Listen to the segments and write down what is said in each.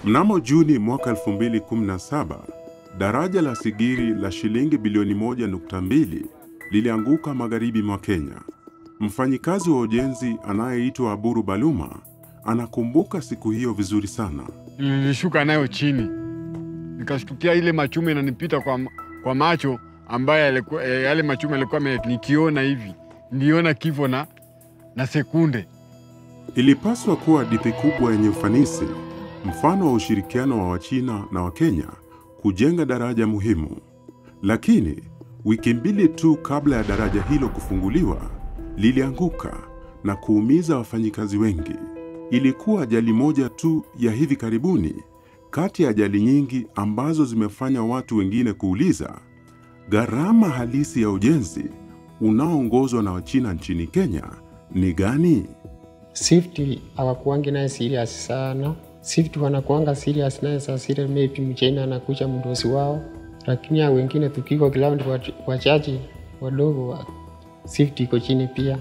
Mnamo Juni mwaka 2017, daraja la Sigiri la shilingi bilioni 1.2 lilianguka magharibi mwa Kenya. Mfanyikazi wa ujenzi anayeitwa Aburu Baluma anakumbuka siku hiyo vizuri sana. Nilishuka nayo chini, nikashtukia ile machuma inanipita kwa, kwa macho ambaye yalikuwa- eh, yale machuma yalikuwa yame- nikiona hivi, niliona kifo na, na sekunde Ilipaswa kuwa hadithi kubwa yenye ufanisi, mfano wa ushirikiano wa Wachina na Wakenya kujenga daraja muhimu. Lakini wiki mbili tu kabla ya daraja hilo kufunguliwa, lilianguka na kuumiza wafanyikazi wengi. Ilikuwa ajali moja tu ya hivi karibuni kati ya ajali nyingi ambazo zimefanya watu wengine kuuliza gharama halisi ya ujenzi unaoongozwa na Wachina nchini Kenya ni gani? safety hawakuangi naye serious sana. Safety wanakuanga serious naye saa zile maybe mchaina anakuja mdosi wao, lakini hao wengine tukiko ground wach- wachache wadogo wa safety iko chini pia.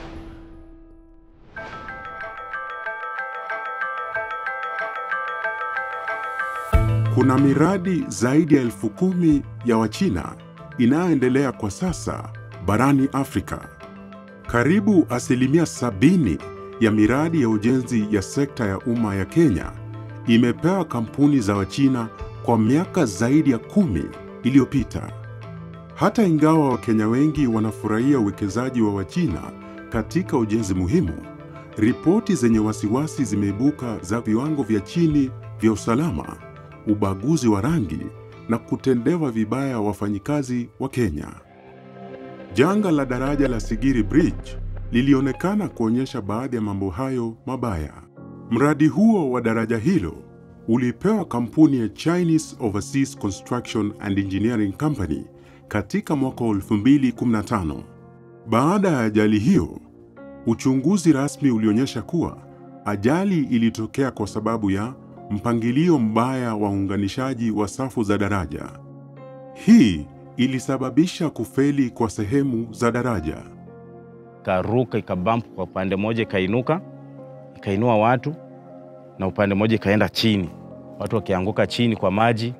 Kuna miradi zaidi ya elfu kumi ya Wachina inayoendelea kwa sasa barani Afrika. Karibu asilimia sabini ya miradi ya ujenzi ya sekta ya umma ya Kenya imepewa kampuni za Wachina kwa miaka zaidi ya kumi iliyopita. Hata ingawa Wakenya wengi wanafurahia uwekezaji wa Wachina katika ujenzi muhimu, ripoti zenye wasiwasi zimeibuka za viwango vya chini vya usalama, ubaguzi wa rangi na kutendewa vibaya wafanyikazi wa Kenya. Janga la daraja la Sigiri Bridge lilionekana kuonyesha baadhi ya mambo hayo mabaya. Mradi huo wa daraja hilo ulipewa kampuni ya Chinese Overseas Construction and Engineering Company katika mwaka wa 2015. Baada ya ajali hiyo, uchunguzi rasmi ulionyesha kuwa ajali ilitokea kwa sababu ya mpangilio mbaya wa uunganishaji wa safu za daraja. Hii ilisababisha kufeli kwa sehemu za daraja. ikaruka ikabamp kwa upande mmoja ikainuka ikainua watu na upande mmoja ikaenda chini, watu wakianguka chini kwa maji.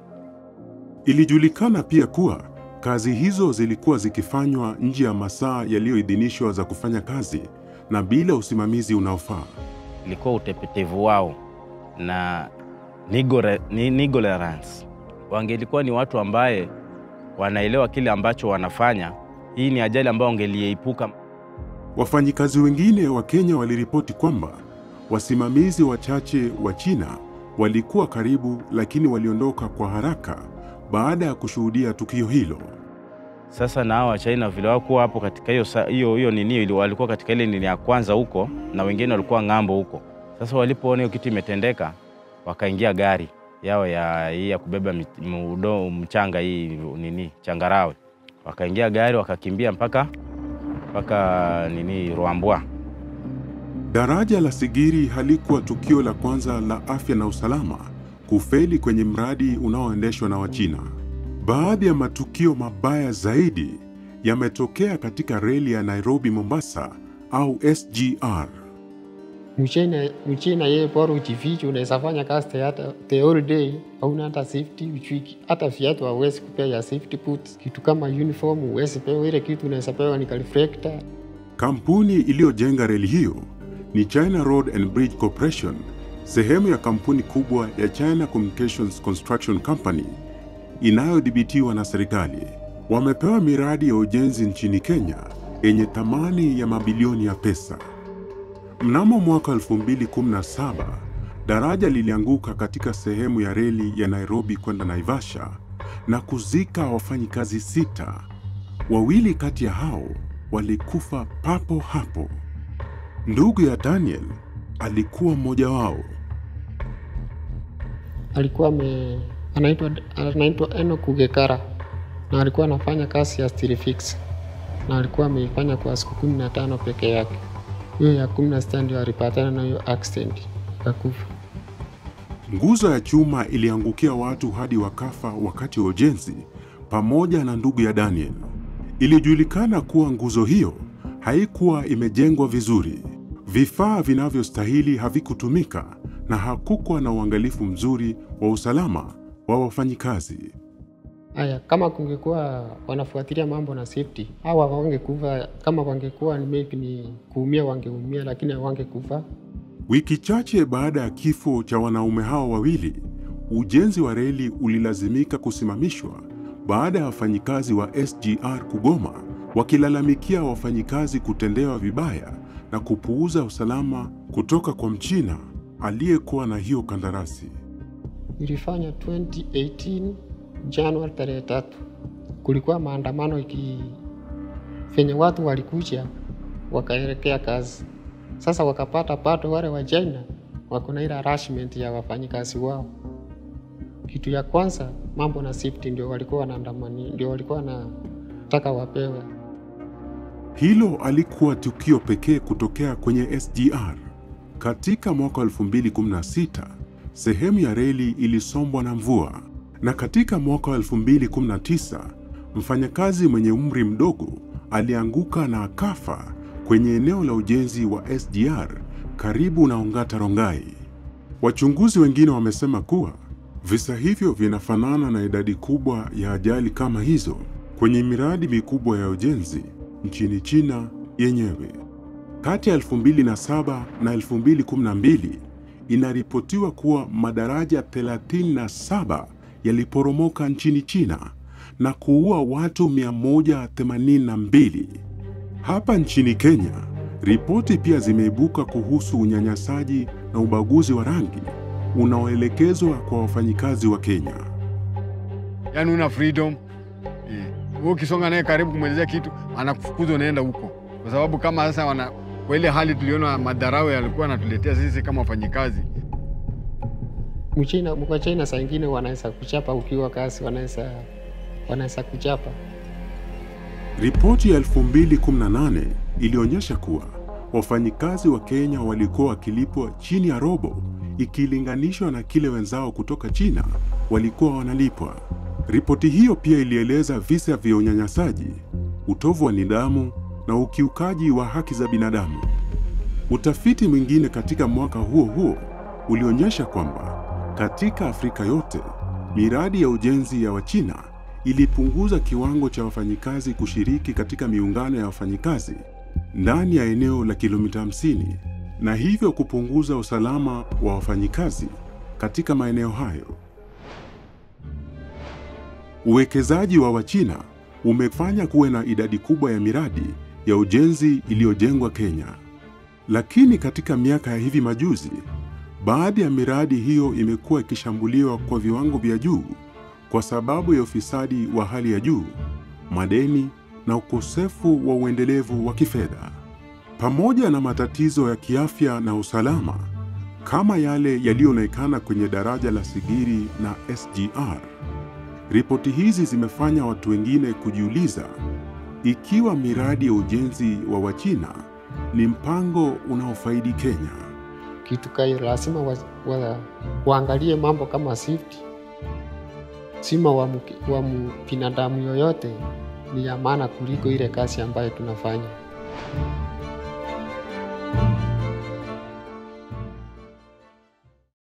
Ilijulikana pia kuwa kazi hizo zilikuwa zikifanywa nje ya masaa yaliyoidhinishwa za kufanya kazi na bila usimamizi unaofaa. Ilikuwa utepetevu wao na nigore- ni- negligence. Wangelikuwa ni watu ambaye wanaelewa kile ambacho wanafanya, hii ni ajali ambayo wangeliepuka. Wafanyikazi wengine wa Kenya waliripoti kwamba wasimamizi wachache wa China walikuwa karibu, lakini waliondoka kwa haraka baada ya kushuhudia tukio hilo. Sasa na hawa China vile wakuwa hapo katika hiyo sa- hiyo hiyo nini, ili- walikuwa katika ile nini ya kwanza huko, na wengine walikuwa ng'ambo huko. Sasa walipoona hiyo kitu imetendeka, wakaingia gari yao ya hii ya kubeba mit- mudo, mchanga hii nini changarawe, wakaingia gari wakakimbia mpaka mpaka nini Ruambwa. Daraja la Sigiri halikuwa tukio la kwanza la afya na usalama kufeli kwenye mradi unaoendeshwa na Wachina. Baadhi ya matukio mabaya zaidi yametokea katika reli ya Nairobi Mombasa au SGR. Mchina mchina yeye bora ujifiche, unaweza fanya kazi hata the whole day, hauna hata safety, uchui hata viatu hauwezi kupea ya safety boots, kitu kama uniform huwezi pewa. Ile kitu unaweza pewa ni reflector. Kampuni iliyojenga reli hiyo ni China Road and Bridge Corporation, sehemu ya kampuni kubwa ya China Communications Construction Company inayodhibitiwa na serikali. Wamepewa miradi ya ujenzi nchini Kenya yenye thamani ya mabilioni ya pesa. Mnamo mwaka 2017, daraja lilianguka katika sehemu ya reli ya Nairobi kwenda Naivasha na kuzika wafanyikazi sita. Wawili kati ya hao walikufa papo hapo. Ndugu ya Daniel alikuwa mmoja wao. alikuwa ame, anaitwa anaitwa Enoch Ugekara na alikuwa anafanya kazi ya steel fix na alikuwa ameifanya kwa siku kumi na tano peke yake. Hiyo ya kumi na sita ndio alipatana na hiyo accident akakufa. Nguzo ya chuma iliangukia watu hadi wakafa wakati wa ujenzi, pamoja na ndugu ya Daniel. Ilijulikana kuwa nguzo hiyo haikuwa imejengwa vizuri, vifaa vinavyostahili havikutumika na hakukuwa na uangalifu mzuri wa usalama wa wafanyikazi. Haya, kama kungekuwa wanafuatilia mambo na safety, hawa wangekufa. Kama wangekuwa ni maybe ni kuumia, wangeumia, lakini hawangekufa. Wiki chache baada ya kifo cha wanaume hao wawili, ujenzi wa reli ulilazimika kusimamishwa baada ya wafanyikazi wa SGR kugoma, wakilalamikia wafanyikazi kutendewa vibaya na kupuuza usalama kutoka kwa Mchina aliyekuwa na hiyo kandarasi. Ilifanya 2018 Januari tarehe tatu, kulikuwa maandamano iki venye watu walikuja wakaelekea kazi. Sasa wakapata pato, wale wa China wako na ile harassment ya wafanyikazi wao. Kitu ya kwanza mambo na safety ndio walikuwa wanaandamani, ndio walikuwa wanataka wapewe. Hilo alikuwa tukio pekee kutokea kwenye SGR. Katika mwaka 2016 sehemu ya reli ilisombwa na mvua, na katika mwaka 2019 mfanyakazi mwenye umri mdogo alianguka na akafa kwenye eneo la ujenzi wa SGR karibu na Ongata Rongai. Wachunguzi wengine wamesema kuwa visa hivyo vinafanana na idadi kubwa ya ajali kama hizo kwenye miradi mikubwa ya ujenzi nchini China yenyewe. Kati ya 2007 na 2012 inaripotiwa kuwa madaraja 37 yaliporomoka nchini China na kuua watu 182. Hapa nchini Kenya, ripoti pia zimeibuka kuhusu unyanyasaji na ubaguzi wa rangi unaoelekezwa kwa wafanyikazi wa Kenya. Yaani una freedom eh. Wewe ukisonga naye karibu kumwelezea kitu anakufukuza unaenda huko, kwa sababu kama sasa wana kwa ile hali tuliona madharau yalikuwa anatuletea sisi kama wafanyikazi. Mchina kwa China saa ingine wanaweza kuchapa ukiwa kazi, wanaweza wanaweza kuchapa. Ripoti ya 2018 ilionyesha kuwa wafanyikazi wa Kenya walikuwa wakilipwa chini ya robo ikilinganishwa na kile wenzao kutoka China walikuwa wanalipwa. Ripoti hiyo pia ilieleza visa vya unyanyasaji, utovu wa nidhamu na ukiukaji wa haki za binadamu. Utafiti mwingine katika mwaka huo huo ulionyesha kwamba katika Afrika yote miradi ya ujenzi ya Wachina ilipunguza kiwango cha wafanyikazi kushiriki katika miungano ya wafanyikazi ndani ya eneo la kilomita 50 na hivyo kupunguza usalama wa wafanyikazi katika maeneo hayo. Uwekezaji wa Wachina umefanya kuwe na idadi kubwa ya miradi ya ujenzi iliyojengwa Kenya. Lakini katika miaka ya hivi majuzi, baadhi ya miradi hiyo imekuwa ikishambuliwa kwa viwango vya juu kwa sababu ya ufisadi wa hali ya juu, madeni na ukosefu wa uendelevu wa kifedha, pamoja na matatizo ya kiafya na usalama kama yale yaliyoonekana kwenye daraja la Sigiri na SGR. Ripoti hizi zimefanya watu wengine kujiuliza ikiwa miradi ya ujenzi wa Wachina ni mpango unaofaidi Kenya. Kitu kayo lazima wa, wa, waangalie mambo kama safety, sima wa, mki- wa mu- binadamu yoyote ni ya maana kuliko ile kazi ambayo tunafanya.